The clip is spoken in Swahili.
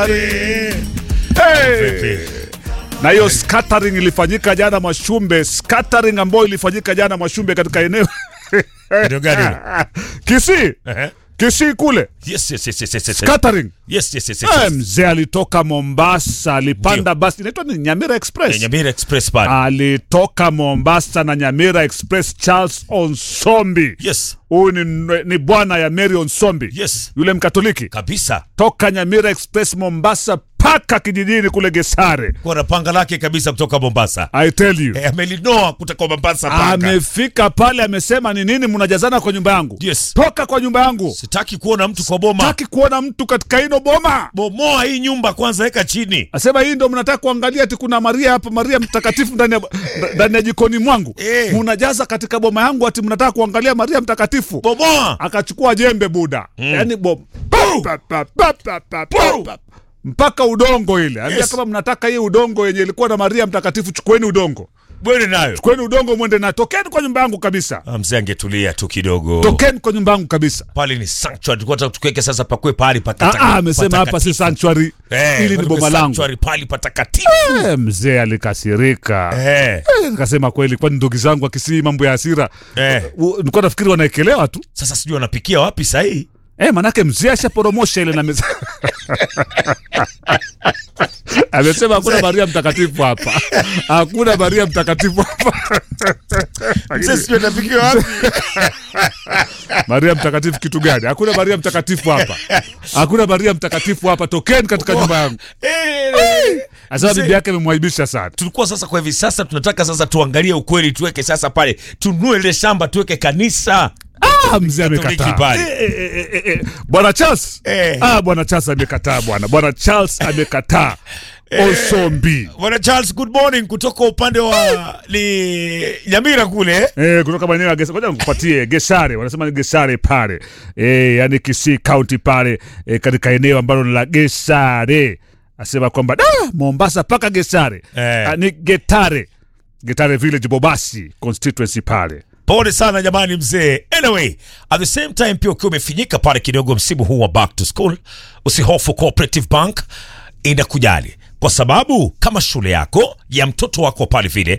Gesare. Hey! Na hiyo scattering ilifanyika jana Mwashumbe, scattering ambayo ilifanyika jana Mwashumbe katika eneo Eneo gani? Kisii, Ehe. Kisii kule Yes, yes, yes, yes, yes, yes. scattering. Yes, yes, yes, yes, Eh, yes. mzee alitoka Mombasa, alipanda basi inaitwa ni Nyamira Express. Eh, Nyamira Express pale. alitoka Mombasa na Nyamira Express. Charles Onsombi, Yes, huyu ni, ni bwana ya Mary Onsombi, yes. yule Mkatoliki, Kabisa. toka Nyamira Express Mombasa mpaka kijijini kule Gesare. Kwa na panga lake kabisa kutoka Mombasa. I tell you, Eh, amelinoa kutoka Mombasa panga. amefika pale, amesema ni nini mnajazana kwa nyumba yangu? Yes. Toka kwa nyumba yangu, Sitaki kuona mtu kwa boma. taki kuona mtu katika hino boma. Bomoa hii nyumba kwanza, weka chini. Asema hii ndo mnataka kuangalia ati kuna Maria hapa, Maria mtakatifu ndani ya ndani ya jikoni mwangu. Eh. Mnajaza katika boma yangu ati mnataka kuangalia Maria mtakatifu. Bomoa. Akachukua jembe Buda. Yaani bom. Pa, pa, pa, pa, pa, pa, pa, pa. Mpaka udongo ile. Ambia Yes. kama mnataka hii udongo yenye ilikuwa na Maria mtakatifu chukueni udongo. Bwene nayo. Chukueni udongo mwende na tokeni kwa nyumba yangu kabisa. Ah, Mzee angetulia tu kidogo. Tokeni kwa nyumba yangu kabisa. Pale ni sanctuary. Tulikuwa tunataka tukiweke sasa pakue pahali Ah, patakatifu. ah, amesema hapa si sanctuary. Eh, Hili ni pale boma kwa langu. sanctuary, pahali patakatifu. Eh, mzee alikasirika. Eh. Eh, nikasema kweli, kwani ndugu zangu akisii mambo ya hasira Eh. U- nilikuwa nafikiri wanaekelewa tu Sasa sijui wanapikia wapi sahii. eh, manake mzee ashaporomosha ile na meza amesema hakuna Maria mtakatifu hapa, hakuna Maria mtakatifu hapa. Mzee sijui anapikia wapi. Maria mtakatifu kitu gani? Hakuna Maria mtakatifu hapa, hakuna Maria mtakatifu hapa, tokeni katika nyumba yangu. Eh. Asema Mzee- bibi yake amemwaibisha sana. tulikuwa sasa kwa hivi sasa tunataka sasa tuangalie ukweli tuweke sasa pale tununue ile shamba tuweke kanisa Ah, mzee Katoliki amekataa. pale. Eh, eh, eh, eh, eh. Bwana Charles. Eh. Ah, bwana Charles amekataa bwana. Bwana Charles amekataa. Osombi. bwana charles good morning kutoka upande wa ni nyamira kule Eh, kutoka maeneo ya Gesare. Ngoja nikupatie Gesare. Wanasema ni Gesare pale. Eh, yani Kisii County pale eh, katika eneo ambalo ni la Gesare. Asema kwamba da Mombasa paka Gesare. Eh. Ah, ni Getare. Getare Village Bobasi constituency pale. pole sana jamani mzee anyway at the same time pia ukiwa umefinyika pale kidogo msimu huu wa back to school usihofu cooperative bank inakujali kwa sababu kama shule yako ya mtoto wako pale vile